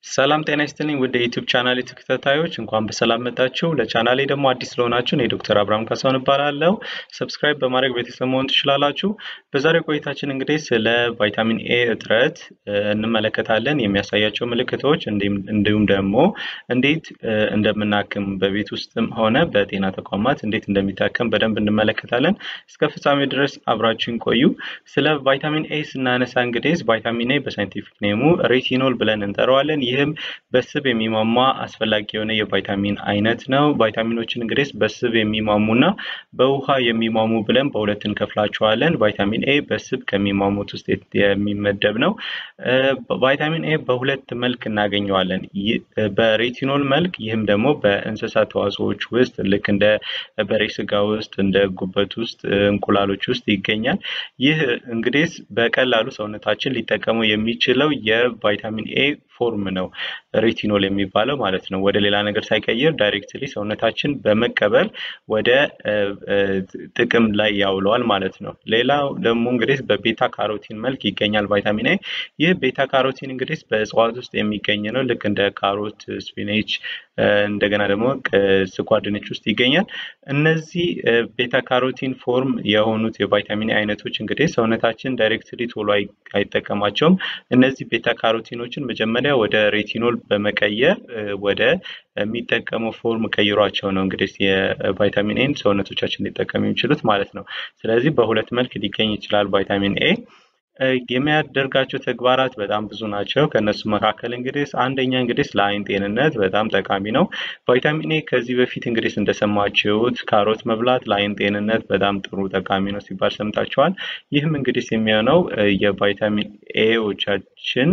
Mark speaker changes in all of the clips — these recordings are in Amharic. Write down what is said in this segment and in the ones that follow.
Speaker 1: ሰላም ጤና ይስጥልኝ ውድ የዩቲዩብ ቻናሌ ተከታታዮች እንኳን በሰላም መጣችሁ። ለቻናሌ ደግሞ አዲስ ስለሆናችሁ እኔ ዶክተር አብርሃም ካሳሁን እባላለሁ። ሰብስክራይብ በማድረግ ቤተሰብ መሆን ትችላላችሁ። በዛሬው ቆይታችን እንግዲህ ስለ ቫይታሚን ኤ እጥረት እንመለከታለን። የሚያሳያቸው ምልክቶች እንዲሁም ደግሞ እንዴት እንደምናክም በቤት ውስጥም ሆነ በጤና ተቋማት እንዴት እንደሚታከም በደንብ እንመለከታለን። እስከ ፍጻሜ ድረስ አብራችን ቆዩ። ስለ ቫይታሚን ኤ ስናነሳ እንግዲህ ቫይታሚን ኤ በሳይንቲፊክ ኔሙ ሬቲኖል ብለን እንጠራዋለን። ይህም በስብ የሚሟሟ አስፈላጊ የሆነ የቫይታሚን አይነት ነው። ቫይታሚኖችን እንግዲህ በስብ የሚሟሙና በውሃ የሚሟሙ ብለን በሁለት እንከፍላቸዋለን። ቫይታሚን ኤ በስብ ከሚሟሙት ውስጥ የሚመደብ ነው። ቫይታሚን ኤ በሁለት መልክ እናገኘዋለን። በሬቲኖል መልክ፣ ይህም ደግሞ በእንስሳት ተዋጽኦዎች ውስጥ ልክ እንደ በሬ ስጋ ውስጥ፣ እንደ ጉበት ውስጥ፣ እንቁላሎች ውስጥ ይገኛል። ይህ እንግዲህ በቀላሉ ሰውነታችን ሊጠቀመው የሚችለው የቫይታሚን ኤ ፎርም ነው። ሬቲኖል የሚባለው ማለት ነው። ወደ ሌላ ነገር ሳይቀይር ዳይሬክትሊ ሰውነታችን በመቀበል ወደ ጥቅም ላይ ያውለዋል ማለት ነው። ሌላው ደግሞ እንግዲህ በቤታ ካሮቲን መልክ ይገኛል ቫይታሚን ኤ። ይህ ቤታ ካሮቲን እንግዲህ በእጽዋት ውስጥ የሚገኝ ነው። ልክ እንደ ካሮት፣ ስፒኔች እንደገና ደግሞ ስኳር ድንች ውስጥ ይገኛል። እነዚህ ቤታ ካሮቲን ፎርም የሆኑት የቫይታሚን አይነቶች እንግዲህ ሰውነታችን ዳይሬክትሊ ቶሎ አይጠቀማቸውም። እነዚህ ቤታ ካሮቲኖችን መጀመሪያ ወደ ሬቲኖል በመቀየር ወደ የሚጠቀመው ፎርም ቀይሯቸው ነው እንግዲህ የቫይታሚን ኤን ሰውነቶቻችን ሊጠቀሙ የሚችሉት ማለት ነው። ስለዚህ በሁለት መልክ ሊገኝ ይችላል ቫይታሚን ኤ። የሚያደርጋቸው ተግባራት በጣም ብዙ ናቸው። ከእነሱ መካከል እንግዲህ አንደኛ እንግዲህ ለአይን ጤንነት በጣም ጠቃሚ ነው። ቫይታሚን ኤ ከዚህ በፊት እንግዲህ እንደሰማችሁት ካሮት መብላት ለአይን ጤንነት በጣም ጥሩ ጠቃሚ ነው ሲባል ሰምታችኋል። ይህም እንግዲህ የሚሆነው የቫይታሚን ኤዎቻችን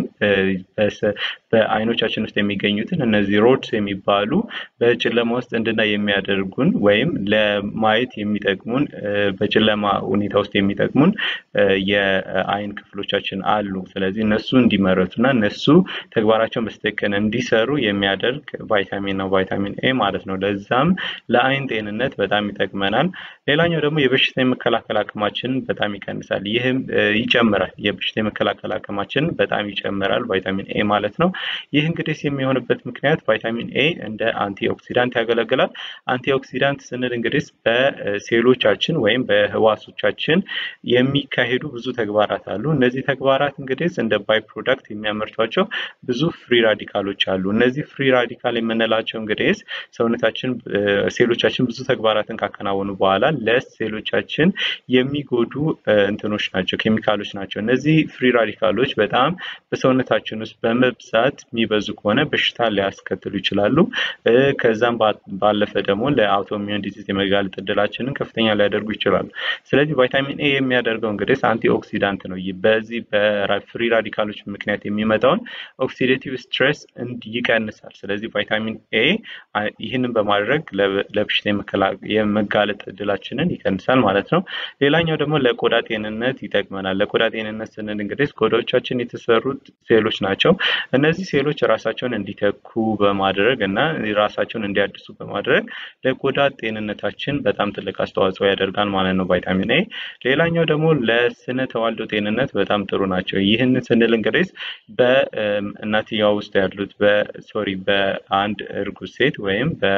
Speaker 1: በአይኖቻችን ውስጥ የሚገኙትን እነዚህ ሮድስ የሚባሉ በጨለማ ውስጥ እንድናይ የሚያደርጉን ወይም ለማየት የሚጠቅሙን በጨለማ ሁኔታ ውስጥ የሚጠቅሙን የአይን ክፍሎቻችን አሉ። ስለዚህ እነሱ እንዲመረቱ እና እነሱ ተግባራቸውን በስተክክል እንዲሰሩ የሚያደርግ ቫይታሚን ነው ቫይታሚን ኤ ማለት ነው። ለዛም ለአይን ጤንነት በጣም ይጠቅመናል። ሌላኛው ደግሞ የበሽታ የመከላከል አቅማችንን በጣም ይቀንሳል። ይህም ይጨምራል። የበሽታ የመከላከል አቅማችንን በጣም ይጨምራል ቫይታሚን ኤ ማለት ነው። ይህ እንግዲህ የሚሆንበት ምክንያት ቫይታሚን ኤ እንደ አንቲ ኦክሲዳንት ያገለግላል። አንቲ ኦክሲዳንት ስንል እንግዲህ በሴሎቻችን ወይም በህዋሶቻችን የሚካሄዱ ብዙ ተግባራት አሉ። እነዚህ ተግባራት እንግዲህ እንደ ባይ ፕሮዳክት የሚያመርቷቸው ብዙ ፍሪ ራዲካሎች አሉ። እነዚህ ፍሪ ራዲካል የምንላቸው እንግዲህ ሰውነታችን ሴሎቻችን ብዙ ተግባራትን ካከናወኑ በኋላ ለሴሎቻችን የሚጎዱ እንትኖች ናቸው፣ ኬሚካሎች ናቸው። እነዚህ ፍሪ ራዲካሎች በጣም በሰውነታችን ውስጥ በመብዛት የሚበዙ ከሆነ በሽታ ሊያስከትሉ ይችላሉ። ከዛም ባለፈ ደግሞ ለአውቶሚዮን ዲዚዝ የመጋለጥ እድላችንን ከፍተኛ ሊያደርጉ ይችላሉ። ስለዚህ ቫይታሚን ኤ የሚያደርገው እንግዲህ አንቲ ኦክሲዳንት ነው። በዚህ በፍሪ ራዲካሎች ምክንያት የሚመጣውን ኦክሲዴቲቭ ስትሬስ ይቀንሳል። ስለዚህ ቫይታሚን ኤ ይህንን በማድረግ ለበሽታ የመጋለጥ እድላችንን ይቀንሳል ማለት ነው። ሌላኛው ደግሞ ለቆዳ ጤንነት ይጠቅመናል። ለቆዳ ጤንነት ስንል እንግዲህ ቆዳዎቻችን የተሰሩት ሴሎች ናቸው። እነዚህ ሴሎች ራሳቸውን እንዲተኩ በማድረግ እና ራሳቸውን እንዲያድሱ በማድረግ ለቆዳ ጤንነታችን በጣም ትልቅ አስተዋጽኦ ያደርጋል ማለት ነው ቫይታሚን ኤ። ሌላኛው ደግሞ ለስነ ተዋልዶ ጤንነት በጣም ጥሩ ናቸው። ይህን ስንል እንግዲህ በእናትየዋ ውስጥ ያሉት በሶሪ በአንድ እርጉዝ ሴት ወይም በ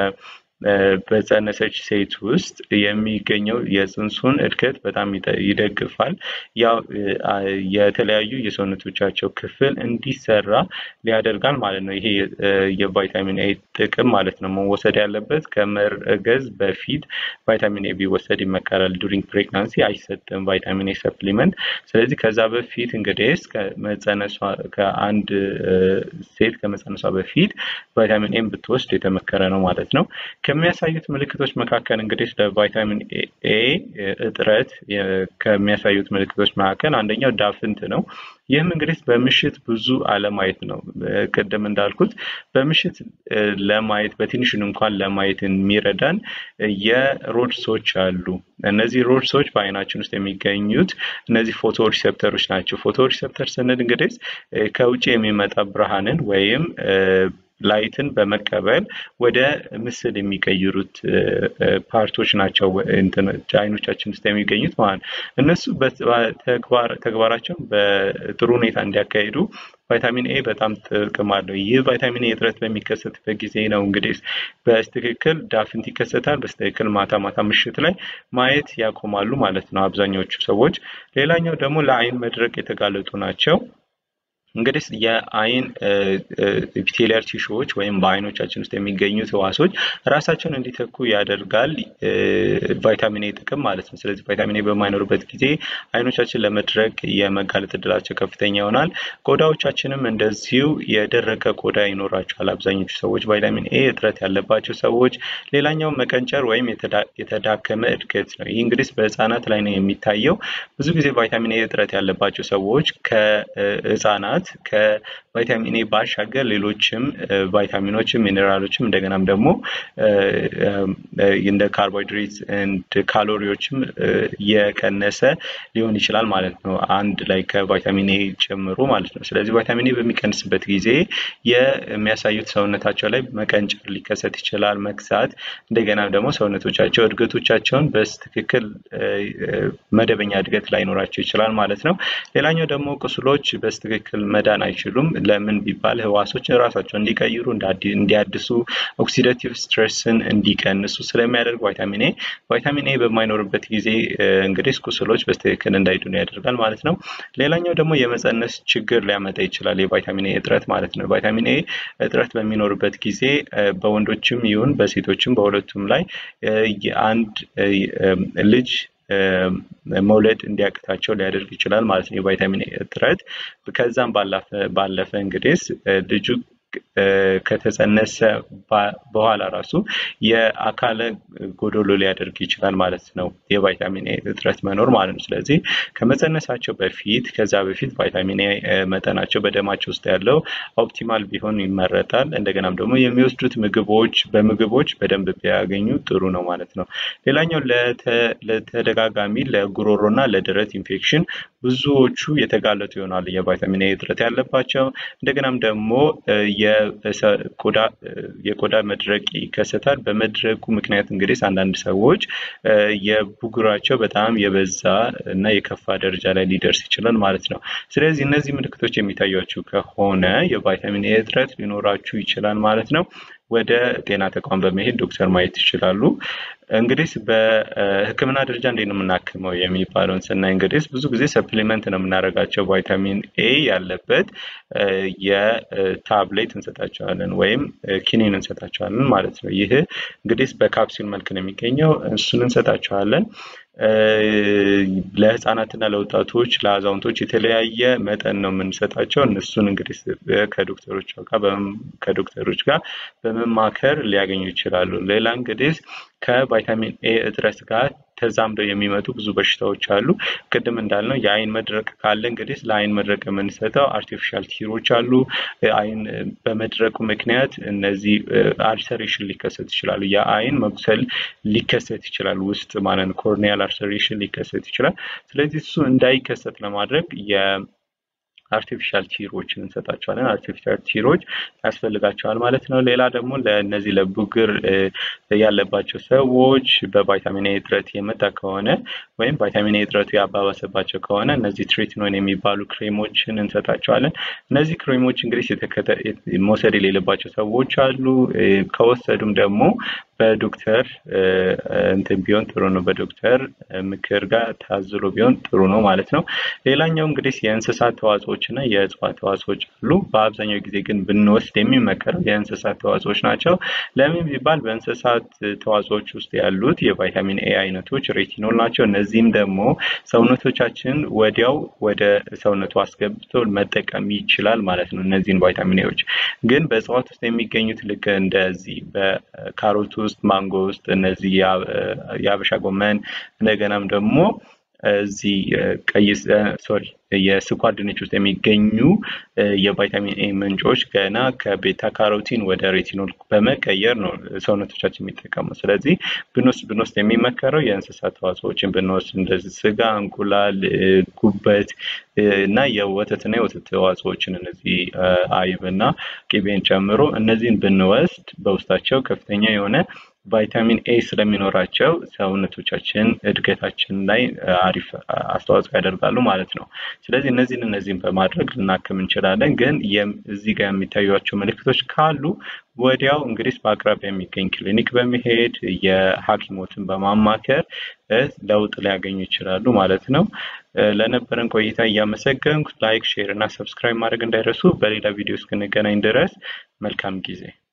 Speaker 1: በጸነሰች ሴት ውስጥ የሚገኘው የፅንሱን እድገት በጣም ይደግፋል። ያው የተለያዩ የሰውነቶቻቸው ክፍል እንዲሰራ ሊያደርጋል ማለት ነው። ይሄ የቫይታሚን ኤ ጥቅም ማለት ነው። መወሰድ ያለበት ከመርገዝ በፊት ቫይታሚን ኤ ቢወሰድ ይመከራል። ዱሪንግ ፕሬግናንሲ አይሰጥም ቫይታሚን ኤ ሰፕሊመንት። ስለዚህ ከዛ በፊት እንግዲህ ከመጸነሷ ከአንድ ሴት ከመጸነሷ በፊት ቫይታሚን ኤን ብትወስድ የተመከረ ነው ማለት ነው። ከሚያሳዩት ምልክቶች መካከል እንግዲህ ለቫይታሚን ኤ እጥረት ከሚያሳዩት ምልክቶች መካከል አንደኛው ዳፍንት ነው። ይህም እንግዲህ በምሽት ብዙ አለማየት ነው። ቅድም እንዳልኩት በምሽት ለማየት በትንሹን እንኳን ለማየት የሚረዳን የሮድሶች አሉ። እነዚህ ሮድሶች በአይናችን ውስጥ የሚገኙት እነዚህ ፎቶ ሪሴፕተሮች ናቸው። ፎቶ ሪሴፕተር ስንል እንግዲህ ከውጭ የሚመጣ ብርሃንን ወይም ላይትን በመቀበል ወደ ምስል የሚቀይሩት ፓርቶች ናቸው አይኖቻችን ውስጥ የሚገኙት ማለት ነው። እነሱ ተግባራቸውን በጥሩ ሁኔታ እንዲያካሂዱ ቫይታሚን ኤ በጣም ጥቅም አለው። ይህ ቫይታሚን ኤ እጥረት በሚከሰትበት ጊዜ ነው እንግዲህ በስትክክል ዳፍንት ይከሰታል። በስትክክል ማታ ማታ ምሽት ላይ ማየት ያቆማሉ ማለት ነው አብዛኛዎቹ ሰዎች። ሌላኛው ደግሞ ለአይን መድረቅ የተጋለጡ ናቸው። እንግዲህ የአይን ኢፒቴሊያል ቲሹዎች ወይም በአይኖቻችን ውስጥ የሚገኙት ህዋሶች ራሳቸውን እንዲተኩ ያደርጋል ቫይታሚን ኤ ጥቅም ማለት ነው። ስለዚህ ቫይታሚን ኤ በማይኖርበት ጊዜ አይኖቻችን ለመድረቅ የመጋለጥ እድላቸው ከፍተኛ ይሆናል። ቆዳዎቻችንም እንደዚሁ የደረቀ ቆዳ ይኖራቸዋል አብዛኞቹ ሰዎች ቫይታሚን ኤ እጥረት ያለባቸው ሰዎች። ሌላኛው መቀንጨር ወይም የተዳከመ እድገት ነው። ይህ እንግዲህ በህፃናት ላይ ነው የሚታየው። ብዙ ጊዜ ቫይታሚን ኤ እጥረት ያለባቸው ሰዎች ከህፃናት ከቫይታሚን ኤ ባሻገር ሌሎችም ቫይታሚኖችም ሚኔራሎችም እንደገናም ደግሞ እንደ ካርቦሃይድሬት እንድ ካሎሪዎችም የቀነሰ ሊሆን ይችላል ማለት ነው። አንድ ላይ ከቫይታሚን ኤ ጨምሮ ማለት ነው። ስለዚህ ቫይታሚን ኤ በሚቀንስበት ጊዜ የሚያሳዩት ሰውነታቸው ላይ መቀንጨር ሊከሰት ይችላል፣ መክሳት፣ እንደገና ደግሞ ሰውነቶቻቸው እድገቶቻቸውን በትክክል መደበኛ እድገት ላይኖራቸው ይችላል ማለት ነው። ሌላኛው ደግሞ ቁስሎች በትክክል መዳን አይችሉም። ለምን ቢባል ህዋሶች ራሳቸውን እንዲቀይሩ እንዲያድሱ ኦክሲዳቲቭ ስትሬስን እንዲቀንሱ ስለሚያደርግ ቫይታሚን ኤ ቫይታሚን ኤ በማይኖርበት ጊዜ እንግዲህ ቁስሎች በትክክል እንዳይድኑ ያደርጋል ማለት ነው። ሌላኛው ደግሞ የመፀነስ ችግር ሊያመጣ ይችላል የቫይታሚን ኤ እጥረት ማለት ነው። ቫይታሚን ኤ እጥረት በሚኖርበት ጊዜ በወንዶችም ይሁን በሴቶችም በሁለቱም ላይ አንድ ልጅ መውለድ እንዲያቅታቸው ሊያደርግ ይችላል ማለት ነው የቫይታሚን ኤ እጥረት። ከዛም ባለፈ እንግዲህ ልጁ ከተጸነሰ በኋላ ራሱ የአካለ ጎዶሎ ሊያደርግ ይችላል ማለት ነው የቫይታሚን ኤ እጥረት መኖር ማለት ነው። ስለዚህ ከመጸነሳቸው በፊት ከዛ በፊት ቫይታሚን ኤ መጠናቸው በደማቸው ውስጥ ያለው ኦፕቲማል ቢሆን ይመረጣል። እንደገናም ደግሞ የሚወስዱት ምግቦች በምግቦች በደንብ ቢያገኙ ጥሩ ነው ማለት ነው። ሌላኛው ለተደጋጋሚ ለጉሮሮ እና ለደረት ኢንፌክሽን ብዙዎቹ የተጋለጡ ይሆናሉ የቫይታሚን ኤ እጥረት ያለባቸው እንደገናም ደግሞ የቆዳ መድረቅ ይከሰታል። በመድረቁ ምክንያት እንግዲህ አንዳንድ ሰዎች የብጉራቸው በጣም የበዛ እና የከፋ ደረጃ ላይ ሊደርስ ይችላል ማለት ነው። ስለዚህ እነዚህ ምልክቶች የሚታያችሁ ከሆነ የቫይታሚን ኤ እጥረት ሊኖራችሁ ይችላል ማለት ነው። ወደ ጤና ተቋም በመሄድ ዶክተር ማየት ይችላሉ። እንግዲህ በሕክምና ደረጃ እንዴት ነው የምናክመው የሚባለውን ስናይ እንግዲህ ብዙ ጊዜ ሰፕሊመንት ነው የምናደርጋቸው ቫይታሚን ኤ ያለበት የታብሌት እንሰጣቸዋለን ወይም ኪኒን እንሰጣቸዋለን ማለት ነው። ይህ እንግዲህ በካፕሱል መልክ ነው የሚገኘው። እሱን እንሰጣቸዋለን። ለህፃናትና ለወጣቶች ለአዛውንቶች የተለያየ መጠን ነው የምንሰጣቸው። እነሱን እንግዲህ ከዶክተሮች ጋር ከዶክተሮች ጋር በመማከር ሊያገኙ ይችላሉ። ሌላ እንግዲህ ከቫይታሚን ኤ እጥረት ጋር ተዛምደው የሚመጡ ብዙ በሽታዎች አሉ። ቅድም እንዳልነው የአይን መድረቅ ካለ እንግዲህ ለአይን መድረቅ የምንሰጠው አርቲፊሻል ቲሮች አሉ። አይን በመድረቁ ምክንያት እነዚህ አልሰሬሽን ሊከሰት ይችላሉ። የአይን መቁሰል ሊከሰት ይችላል ውስጥ ማለት ነው። ኮርኒያል አልሰሬሽን ሊከሰት ይችላል። ስለዚህ እሱ እንዳይከሰት ለማድረግ አርቲፊሻል ቲሮችን እንሰጣቸዋለን። አርቲፊሻል ቲሮች ያስፈልጋቸዋል ማለት ነው። ሌላ ደግሞ ለእነዚህ ለቡግር ያለባቸው ሰዎች በቫይታሚን ኤ እጥረት የመጣ ከሆነ ወይም ቫይታሚን ኤ እጥረቱ ያባባሰባቸው ከሆነ እነዚህ ትሪትኖን የሚባሉ ክሬሞችን እንሰጣቸዋለን። እነዚህ ክሬሞች እንግዲህ መውሰድ የሌለባቸው ሰዎች አሉ። ከወሰዱም ደግሞ በዶክተር እንትን ቢሆን ጥሩ ነው። በዶክተር ምክር ጋር ታዝሎ ቢሆን ጥሩ ነው ማለት ነው። ሌላኛው እንግዲህ የእንስሳት ተዋጽኦች እና የእጽዋት ተዋጽኦች አሉ። በአብዛኛው ጊዜ ግን ብንወስድ የሚመከረው የእንስሳት ተዋጽኦች ናቸው። ለምን ቢባል በእንስሳት ተዋጽኦች ውስጥ ያሉት የቫይታሚን ኤ አይነቶች ሬቲኖል ናቸው። እነዚህም ደግሞ ሰውነቶቻችን ወዲያው ወደ ሰውነቱ አስገብቶ መጠቀም ይችላል ማለት ነው። እነዚህን ቫይታሚን ኤዎች ግን በእጽዋት ውስጥ የሚገኙት ልክ እንደዚህ በካሮት ውስጥ ማንጎ ውስጥ እነዚህ የአበሻ ጎመን እንደገናም ደግሞ እዚህ ቀይ ሶሪ የስኳር ድንች ውስጥ የሚገኙ የቫይታሚን ኤ ምንጮች ገና ከቤታ ካሮቲን ወደ ሬቲኖል በመቀየር ነው ሰውነቶቻችን የሚጠቀሙ። ስለዚህ ብንወስድ ብንወስድ የሚመከረው የእንስሳት ተዋጽኦችን ብንወስድ እንደዚህ ስጋ፣ እንቁላል፣ ጉበት እና የወተትና የወተት ተዋጽኦችን እነዚህ አይብ እና ቅቤን ጨምሮ እነዚህን ብንወስድ በውስጣቸው ከፍተኛ የሆነ ቫይታሚን ኤ ስለሚኖራቸው ሰውነቶቻችን እድገታችን ላይ አሪፍ አስተዋጽኦ ያደርጋሉ ማለት ነው። ስለዚህ እነዚህን እነዚህን በማድረግ ልናክም እንችላለን። ግን እዚህ ጋር የሚታዩቸው ምልክቶች ካሉ ወዲያው እንግዲህ በአቅራቢያ የሚገኝ ክሊኒክ በመሄድ የሐኪሞትን በማማከር ለውጥ ሊያገኙ ይችላሉ ማለት ነው። ለነበረን ቆይታ እያመሰገንኩ ላይክ፣ ሼር እና ሰብስክራይብ ማድረግ እንዳይረሱ። በሌላ ቪዲዮ እስክንገናኝ ድረስ መልካም ጊዜ